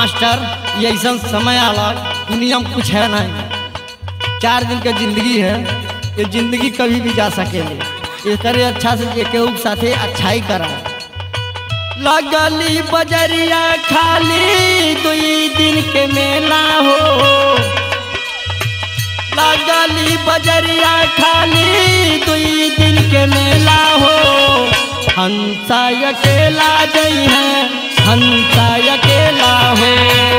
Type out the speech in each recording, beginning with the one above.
master ये ऐसा समय आला दुनिया में कुछ है नहीं चार दिन का जिंदगी है ये जिंदगी कभी भी जा सकेले ये करे अच्छा से ये केहू के साथे अच्छाई करा लगली बजरिया खाली दुई दिन के मेला हो लगली बजरिया खाली दुई दिन के मेला हो हंसा अकेला गई है हंसा अकेला हो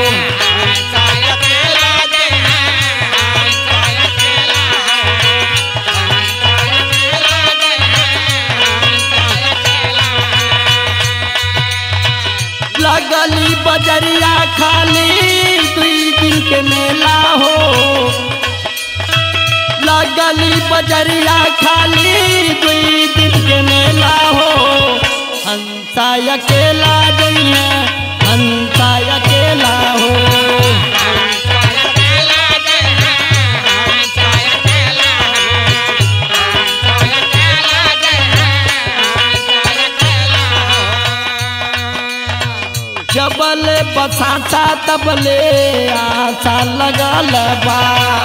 लगली बजरिया खाली दुई दिन के मेला हो लगली बजरिया खाली दुई दिन के मेला हो हंसा अकेला गई है हंसा अकेला हो जबल बसाता तबले आशा लगल बा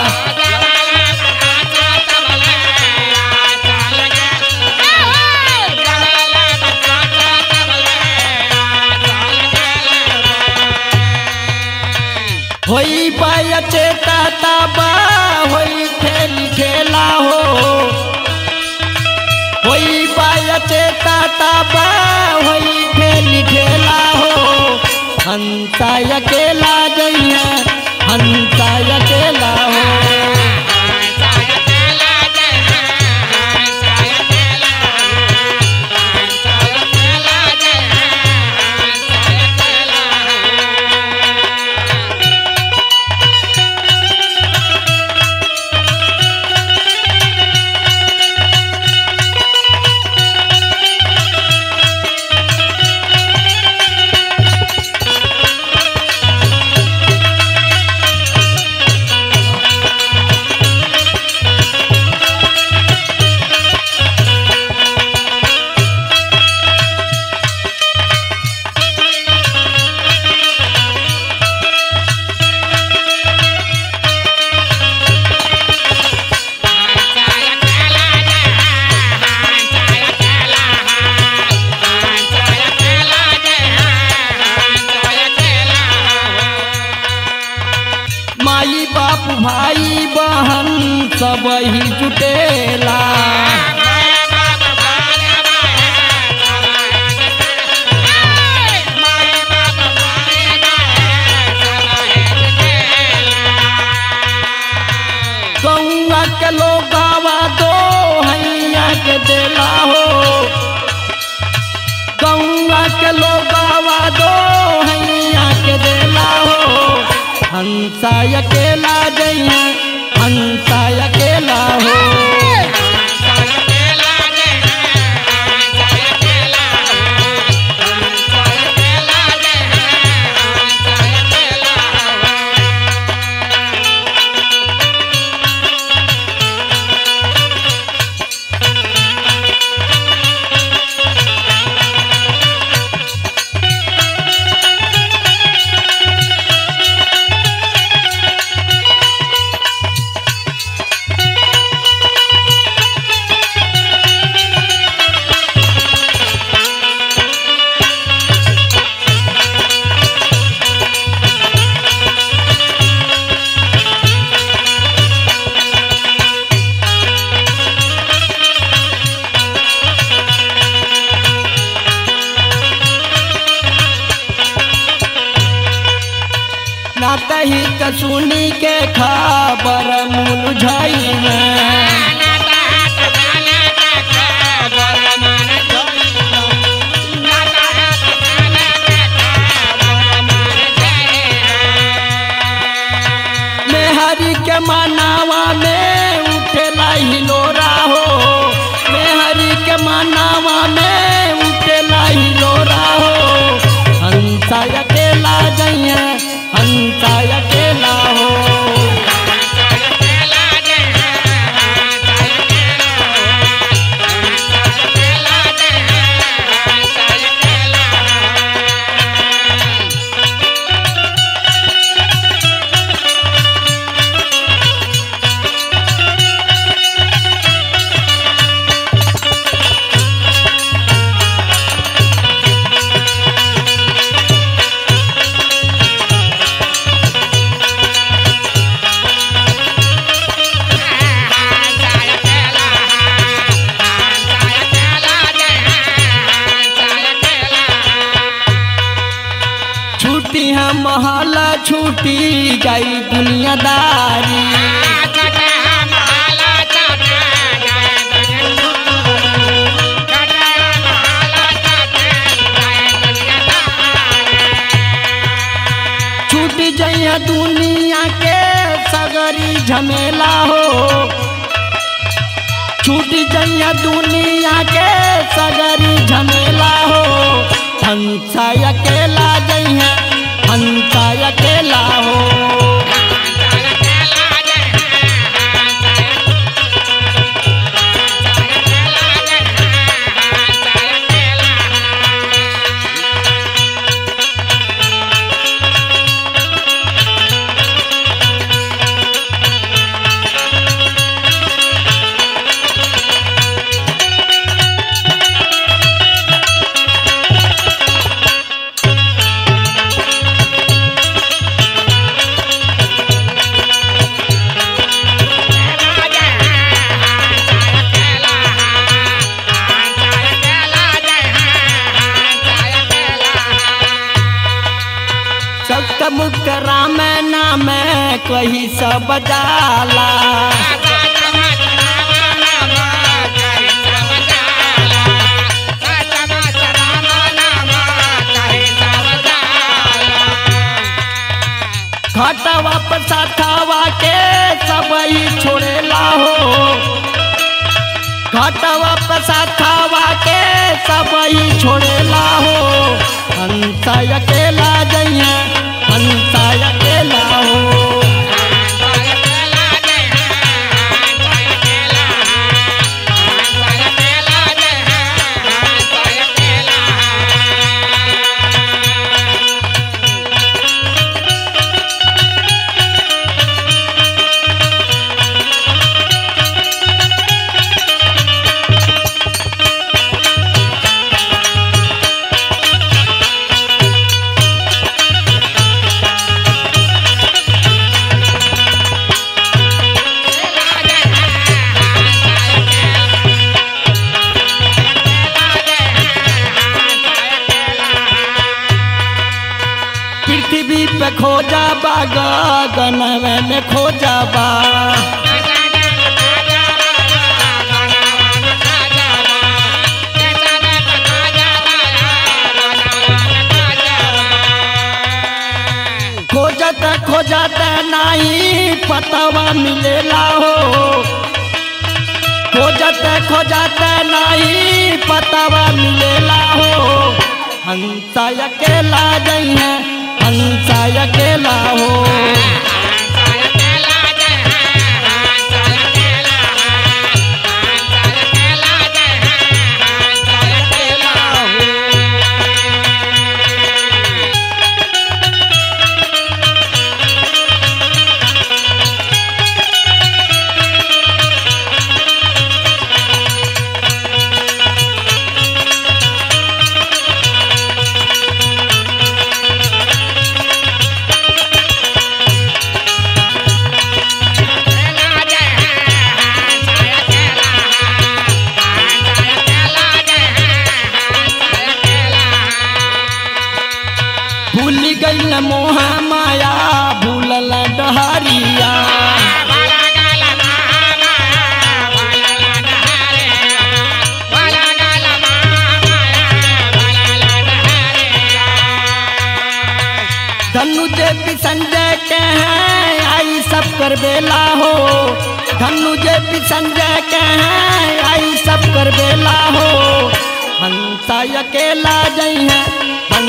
होई बायचे ताता बा होई खेल खेला हो होई बायचे ताता बा होई खेल खेला हो हंसा अकेला गई है हंसा अकेला हो माई बाप भाई बहन सब ही जुटेला गौआ के लोग आवा दो हैया के देला हो गौआ के लोग आवा दो हैया के देला हो हंसा अकेला जइया हंसा अकेला हो ना तही त सुनी के खबर मुलझाई में मेहरी के मनावा में उठेला हिलोरा हो मेहरी के मनावा में उठेला हिलोरा हो हंसा अकेला जइया हंसा अकेला हो लूटी है महल छूटी जाई दुनियादारी छूट जइया दुनिया के सगरी झमेला हो छूट जइया दुनिया के सगरी झमेला हो हंसा अकेला जइया हंसा अकेला हो सक्त मुक्त राम नाम कही सब जाला घटवा पर साथवा के सब ही छोड़ेला हो घटवा पर साथवा के सब ही छोड़ेला हो हंसा अकेला जइया हंसा अकेला हो पृथ्वी पे खोजा बा गगन में खोजा बा खोजत खोजत नहीं पतवा मिलेला हो खोजत खोजत नहीं पतवा मिलेला हो हंसा अकेला जइया हंसा अकेला हो भूल गई मोह माया भूलल डहरिया धनु जे भी संजय के हैं आई सब कर बेला हो धनु जे भी संजय के हैं आई सब कर बेला हो हंसा अकेला जई है